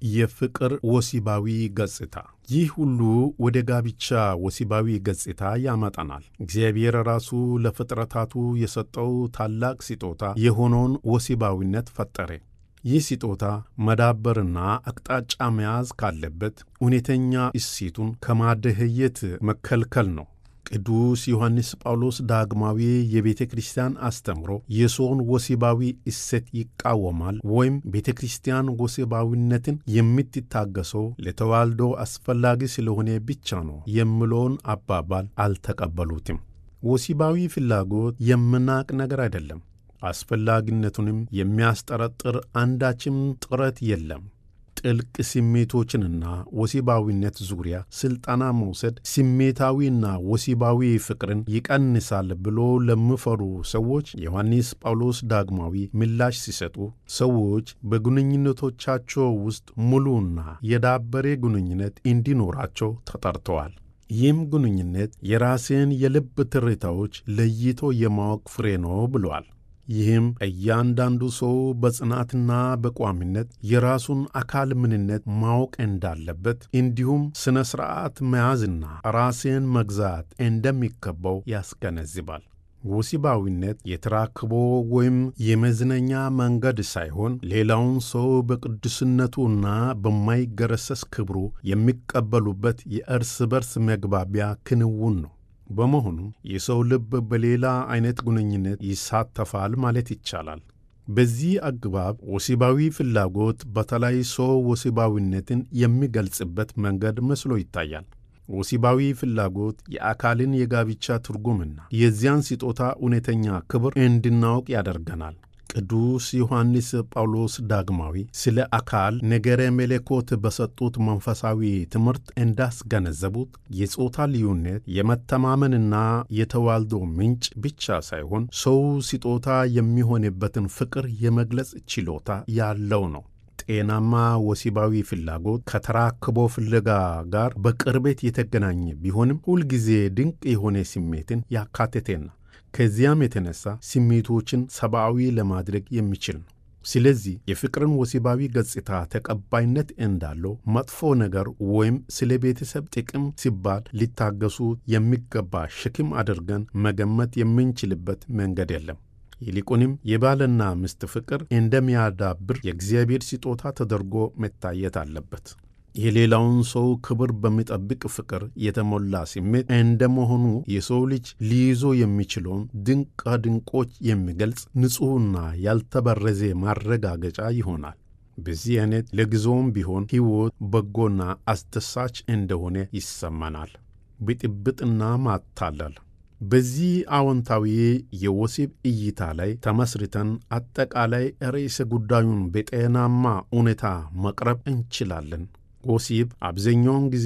የፍቅር ወሲባዊ ገጽታ። ይህ ሁሉ ወደ ጋብቻ ወሲባዊ ገጽታ ያመጣናል። እግዚአብሔር ራሱ ለፍጥረታቱ የሰጠው ታላቅ ስጦታ የሆነውን ወሲባዊነት ፈጠረ። ይህ ስጦታ መዳበርና አቅጣጫ መያዝ ካለበት እውነተኛ እሴቱን ከማደህየት መከልከል ነው። ቅዱስ ዮሐንስ ጳውሎስ ዳግማዊ የቤተ ክርስቲያን አስተምሮ የሰውን ወሲባዊ እሴት ይቃወማል ወይም ቤተ ክርስቲያን ወሲባዊነትን የምትታገሰው ለተዋልዶ አስፈላጊ ስለሆነ ብቻ ነው የሚለውን አባባል አልተቀበሉትም። ወሲባዊ ፍላጎት የምናቅ ነገር አይደለም። አስፈላጊነቱንም የሚያስጠረጥር አንዳችም ጥረት የለም። ጥልቅ ስሜቶችንና ወሲባዊነት ዙሪያ ሥልጠና መውሰድ ስሜታዊና ወሲባዊ ፍቅርን ይቀንሳል ብሎ ለሚፈሩ ሰዎች ዮሐንስ ጳውሎስ ዳግማዊ ምላሽ ሲሰጡ ሰዎች በግንኙነቶቻቸው ውስጥ ሙሉና የዳበረ ግንኙነት እንዲኖራቸው ተጠርተዋል። ይህም ግንኙነት የራስን የልብ ትርታዎች ለይቶ የማወቅ ፍሬ ነው ብለዋል። ይህም እያንዳንዱ ሰው በጽናትና በቋሚነት የራሱን አካል ምንነት ማወቅ እንዳለበት እንዲሁም ሥነ ሥርዓት መያዝና ራስን መግዛት እንደሚገባው ያስገነዝባል። ወሲባዊነት የተራክቦ ወይም የመዝነኛ መንገድ ሳይሆን ሌላውን ሰው በቅዱስነቱና በማይገረሰስ ክብሩ የሚቀበሉበት የእርስ በርስ መግባቢያ ክንውን ነው። በመሆኑም የሰው ልብ በሌላ አይነት ግንኙነት ይሳተፋል ማለት ይቻላል። በዚህ አግባብ ወሲባዊ ፍላጎት በተለይ ሰው ወሲባዊነትን የሚገልጽበት መንገድ መስሎ ይታያል። ወሲባዊ ፍላጎት የአካልን የጋብቻ ትርጉምና የዚያን ስጦታ እውነተኛ ክብር እንድናውቅ ያደርገናል። ቅዱስ ዮሐንስ ጳውሎስ ዳግማዊ ስለ አካል ነገረ መለኮት በሰጡት መንፈሳዊ ትምህርት እንዳስገነዘቡት የጾታ ልዩነት የመተማመንና የተዋልዶ ምንጭ ብቻ ሳይሆን ሰው ስጦታ የሚሆንበትን ፍቅር የመግለጽ ችሎታ ያለው ነው። ጤናማ ወሲባዊ ፍላጎት ከተራክቦ ፍለጋ ጋር በቅርበት የተገናኘ ቢሆንም ሁልጊዜ ድንቅ የሆነ ስሜትን ያካተተና ከዚያም የተነሳ ስሜቶችን ሰብአዊ ለማድረግ የሚችል ነው። ስለዚህ የፍቅርን ወሲባዊ ገጽታ ተቀባይነት እንዳለው መጥፎ ነገር ወይም ስለ ቤተሰብ ጥቅም ሲባል ሊታገሱ የሚገባ ሸክም አድርገን መገመት የምንችልበት መንገድ የለም። ይልቁንም የባልና ሚስት ፍቅር እንደሚያዳብር የእግዚአብሔር ስጦታ ተደርጎ መታየት አለበት። የሌላውን ሰው ክብር በሚጠብቅ ፍቅር የተሞላ ስሜት እንደመሆኑ የሰው ልጅ ሊይዞ የሚችለውን ድንቃ ድንቆች የሚገልጽ ንጹሕና ያልተበረዘ ማረጋገጫ ይሆናል። በዚህ አይነት ለጊዜውም ቢሆን ሕይወት በጎና አስደሳች እንደሆነ ይሰማናል። ብጥብጥና ማታለል በዚህ አዎንታዊ የወሲብ እይታ ላይ ተመስርተን አጠቃላይ ርዕሰ ጉዳዩን በጤናማ ሁኔታ መቅረብ እንችላለን። ወሲብ አብዛኛውን ጊዜ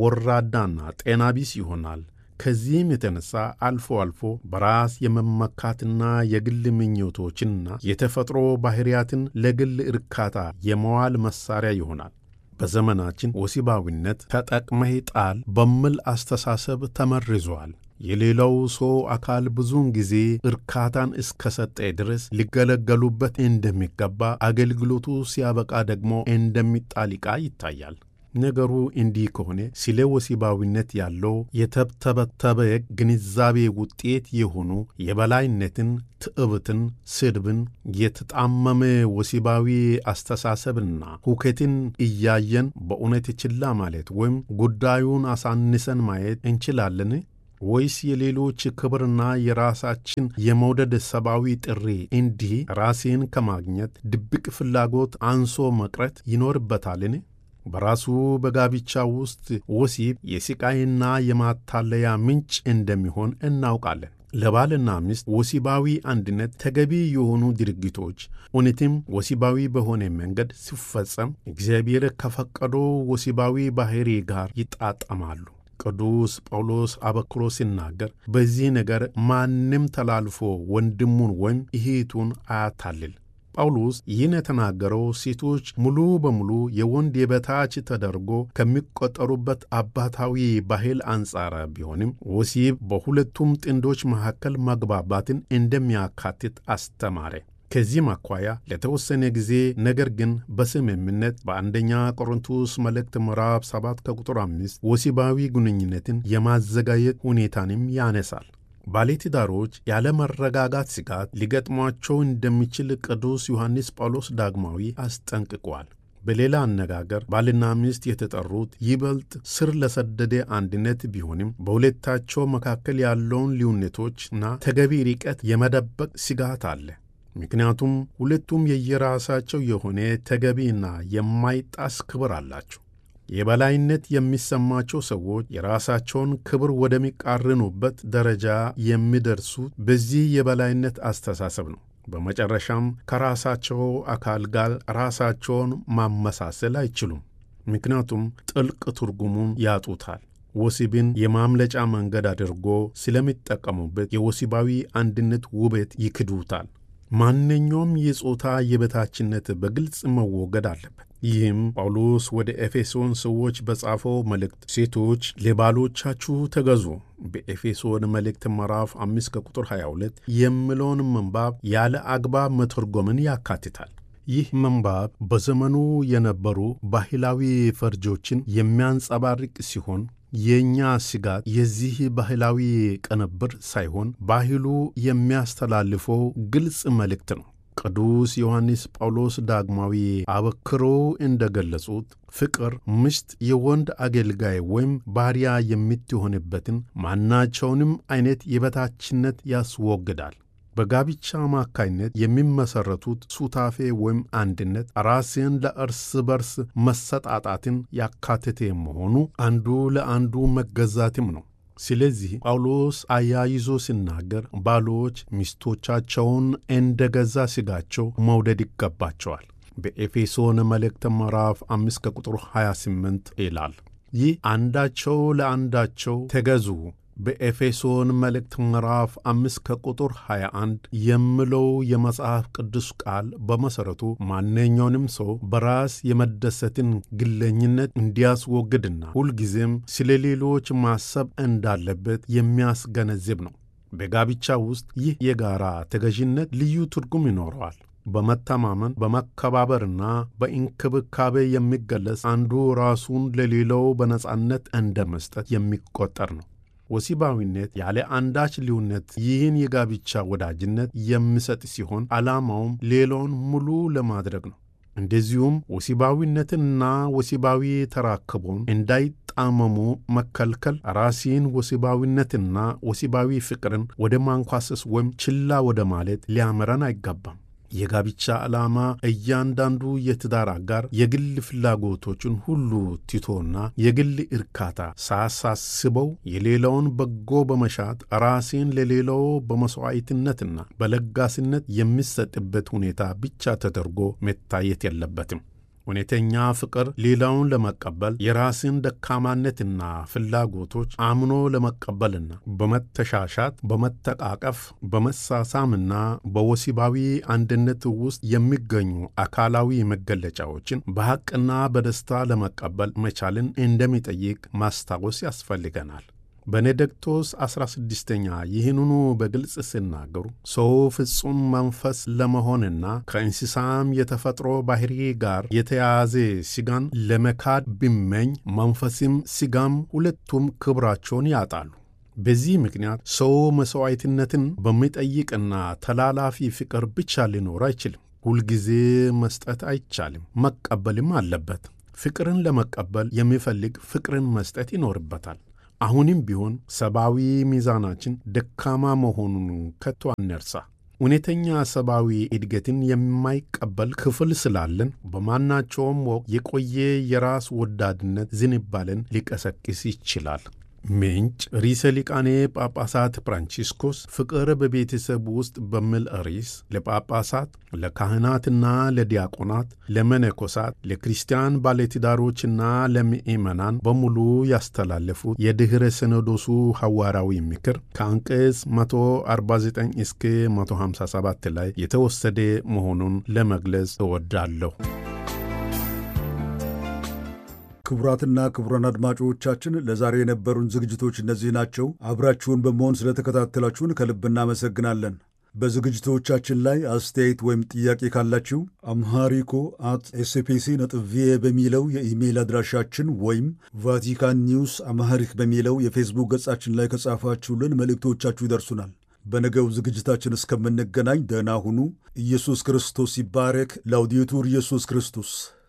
ወራዳና ጤና ቢስ ይሆናል። ከዚህም የተነሳ አልፎ አልፎ በራስ የመመካትና የግል ምኞቶችንና የተፈጥሮ ባሕርያትን ለግል እርካታ የመዋል መሣሪያ ይሆናል። በዘመናችን ወሲባዊነት ተጠቅመህ ጣል በሚል አስተሳሰብ ተመርዟል። የሌላው ሰው አካል ብዙውን ጊዜ እርካታን እስከሰጠ ድረስ ሊገለገሉበት እንደሚገባ፣ አገልግሎቱ ሲያበቃ ደግሞ እንደሚጣል ዕቃ ይታያል። ነገሩ እንዲህ ከሆነ ስለ ወሲባዊነት ያለው የተብተበተበ ግንዛቤ ውጤት የሆኑ የበላይነትን፣ ትዕብትን፣ ስድብን፣ የተጣመመ ወሲባዊ አስተሳሰብና ሁከትን እያየን በእውነት ችላ ማለት ወይም ጉዳዩን አሳንሰን ማየት እንችላለን? ወይስ የሌሎች ክብርና የራሳችን የመውደድ ሰብአዊ ጥሪ እንዲህ ራሴን ከማግኘት ድብቅ ፍላጎት አንሶ መቅረት ይኖርበታልን? በራሱ በጋብቻ ውስጥ ወሲብ የስቃይና የማታለያ ምንጭ እንደሚሆን እናውቃለን። ለባልና ሚስት ወሲባዊ አንድነት ተገቢ የሆኑ ድርጊቶች እውነትም ወሲባዊ በሆነ መንገድ ሲፈጸም እግዚአብሔር ከፈቀደው ወሲባዊ ባሕሪ ጋር ይጣጠማሉ። ቅዱስ ጳውሎስ አበክሮ ሲናገር በዚህ ነገር ማንም ተላልፎ ወንድሙን ወይም እህቱን አያታልል። ጳውሎስ ይህን የተናገረው ሴቶች ሙሉ በሙሉ የወንድ የበታች ተደርጎ ከሚቆጠሩበት አባታዊ ባህል አንጻር ቢሆንም ወሲብ በሁለቱም ጥንዶች መካከል መግባባትን እንደሚያካትት አስተማረ። ከዚህም አኳያ ለተወሰነ ጊዜ ነገር ግን በስምምነት በአንደኛ ቆሮንቶስ መልእክት ምዕራፍ 7 ከቁጥር 5 ወሲባዊ ግንኙነትን የማዘጋጀት ሁኔታንም ያነሳል። ባለትዳሮች ያለመረጋጋት ስጋት ሊገጥሟቸው እንደሚችል ቅዱስ ዮሐንስ ጳውሎስ ዳግማዊ አስጠንቅቋል። በሌላ አነጋገር ባልና ሚስት የተጠሩት ይበልጥ ስር ለሰደደ አንድነት ቢሆንም በሁለታቸው መካከል ያለውን ልዩነቶችና ተገቢ ርቀት የመደበቅ ስጋት አለ። ምክንያቱም ሁለቱም የየራሳቸው የሆነ ተገቢና የማይጣስ ክብር አላቸው። የበላይነት የሚሰማቸው ሰዎች የራሳቸውን ክብር ወደሚቃርኑበት ደረጃ የሚደርሱት በዚህ የበላይነት አስተሳሰብ ነው። በመጨረሻም ከራሳቸው አካል ጋር ራሳቸውን ማመሳሰል አይችሉም። ምክንያቱም ጥልቅ ትርጉሙን ያጡታል። ወሲብን የማምለጫ መንገድ አድርጎ ስለሚጠቀሙበት የወሲባዊ አንድነት ውበት ይክዱታል። ማንኛውም የጾታ የበታችነት በግልጽ መወገድ አለበት። ይህም ጳውሎስ ወደ ኤፌሶን ሰዎች በጻፈው መልእክት ሴቶች ለባሎቻችሁ ተገዙ በኤፌሶን መልእክት ምዕራፍ 5 ከቁጥር 22 የሚለውን ምንባብ ያለ አግባብ መተርጎምን ያካትታል። ይህ ምንባብ በዘመኑ የነበሩ ባህላዊ ፈርጆችን የሚያንጸባርቅ ሲሆን የእኛ ስጋት የዚህ ባህላዊ ቅንብር ሳይሆን ባህሉ የሚያስተላልፈው ግልጽ መልእክት ነው። ቅዱስ ዮሐንስ ጳውሎስ ዳግማዊ አበክሮ እንደ ገለጹት ፍቅር ሚስት የወንድ አገልጋይ ወይም ባሪያ የምትሆንበትን ማናቸውንም አይነት የበታችነት ያስወግዳል። በጋብቻ አማካይነት የሚመሠረቱት ሱታፌ ወይም አንድነት ራስን ለእርስ በርስ መሰጣጣትን ያካተተ መሆኑ አንዱ ለአንዱ መገዛትም ነው። ስለዚህ ጳውሎስ አያይዞ ሲናገር ባሎች ሚስቶቻቸውን እንደ ገዛ ሥጋቸው መውደድ ይገባቸዋል። በኤፌሶን መልእክት ምዕራፍ 5 ከቁጥር 28 ይላል። ይህ አንዳቸው ለአንዳቸው ተገዙ በኤፌሶን መልእክት ምዕራፍ 5 ከቁጥር 21 የሚለው የመጽሐፍ ቅዱስ ቃል በመሠረቱ ማንኛውንም ሰው በራስ የመደሰትን ግለኝነት እንዲያስወግድና ሁልጊዜም ስለ ሌሎች ማሰብ እንዳለበት የሚያስገነዝብ ነው። በጋብቻ ውስጥ ይህ የጋራ ተገዥነት ልዩ ትርጉም ይኖረዋል። በመተማመን በመከባበርና በእንክብካቤ የሚገለጽ አንዱ ራሱን ለሌላው በነጻነት እንደ መስጠት የሚቆጠር ነው። ወሲባዊነት ያለ አንዳች ልዩነት ይህን የጋብቻ ወዳጅነት የሚሰጥ ሲሆን ዓላማውም ሌላውን ሙሉ ለማድረግ ነው። እንደዚሁም ወሲባዊነትንና ወሲባዊ ተራክቦን እንዳይጣመሙ መከልከል ራሴን ወሲባዊነትና ወሲባዊ ፍቅርን ወደ ማንኳሰስ ወይም ችላ ወደ ማለት ሊያመረን አይገባም። የጋብቻ ዓላማ እያንዳንዱ የትዳር አጋር የግል ፍላጎቶችን ሁሉ ትቶና የግል እርካታ ሳያሳስበው የሌላውን በጎ በመሻት ራሴን ለሌላው በመሥዋዕትነትና በለጋስነት የሚሰጥበት ሁኔታ ብቻ ተደርጎ መታየት የለበትም። እውነተኛ ፍቅር ሌላውን ለመቀበል የራስን ደካማነትና ፍላጎቶች አምኖ ለመቀበልና በመተሻሻት በመተቃቀፍ በመሳሳምና በወሲባዊ አንድነት ውስጥ የሚገኙ አካላዊ መገለጫዎችን በሐቅና በደስታ ለመቀበል መቻልን እንደሚጠይቅ ማስታወስ ያስፈልገናል። ቤኔዲክቶስ ዐሥራ ስድስተኛ ይህንኑ በግልጽ ሲናገሩ ሰው ፍጹም መንፈስ ለመሆንና ከእንስሳም የተፈጥሮ ባሕሪ ጋር የተያያዘ ሥጋን ለመካድ ቢመኝ መንፈስም ሥጋም ሁለቱም ክብራቸውን ያጣሉ። በዚህ ምክንያት ሰው መሥዋዕትነትን በሚጠይቅና ተላላፊ ፍቅር ብቻ ሊኖር አይችልም። ሁልጊዜ መስጠት አይቻልም፣ መቀበልም አለበት። ፍቅርን ለመቀበል የሚፈልግ ፍቅርን መስጠት ይኖርበታል። አሁንም ቢሆን ሰብአዊ ሚዛናችን ደካማ መሆኑን ከቶ አንርሳ። እውነተኛ ሰብአዊ እድገትን የማይቀበል ክፍል ስላለን በማናቸውም ወቅት የቆየ የራስ ወዳድነት ዝንባለን ሊቀሰቅስ ይችላል። ምንጭ ርዕሰ ሊቃነ ጳጳሳት ፍራንቺስኮስ ፍቅር በቤተሰብ ውስጥ በሚል ርዕስ ለጳጳሳት፣ ለካህናትና ለዲያቆናት፣ ለመነኮሳት፣ ለክርስቲያን ባለትዳሮችና ለምእመናን በሙሉ ያስተላለፉት የድኅረ ሲኖዶሱ ሐዋርያዊ ምክር ከአንቀጽ 149 እስከ 157 ላይ የተወሰደ መሆኑን ለመግለጽ እወዳለሁ። ክቡራትና ክቡራን አድማጮቻችን ለዛሬ የነበሩን ዝግጅቶች እነዚህ ናቸው። አብራችሁን በመሆን ስለተከታተላችሁን ከልብ እናመሰግናለን። በዝግጅቶቻችን ላይ አስተያየት ወይም ጥያቄ ካላችሁ አምሃሪኮ አት ኤስፒሲ ነጥብ ቪኦኤ በሚለው የኢሜይል አድራሻችን ወይም ቫቲካን ኒውስ አምሃሪክ በሚለው የፌስቡክ ገጻችን ላይ ከጻፋችሁልን መልእክቶቻችሁ ይደርሱናል። በነገው ዝግጅታችን እስከምንገናኝ ደህና ሁኑ። ኢየሱስ ክርስቶስ ይባረክ። ላውዲቱር ኢየሱስ ክርስቶስ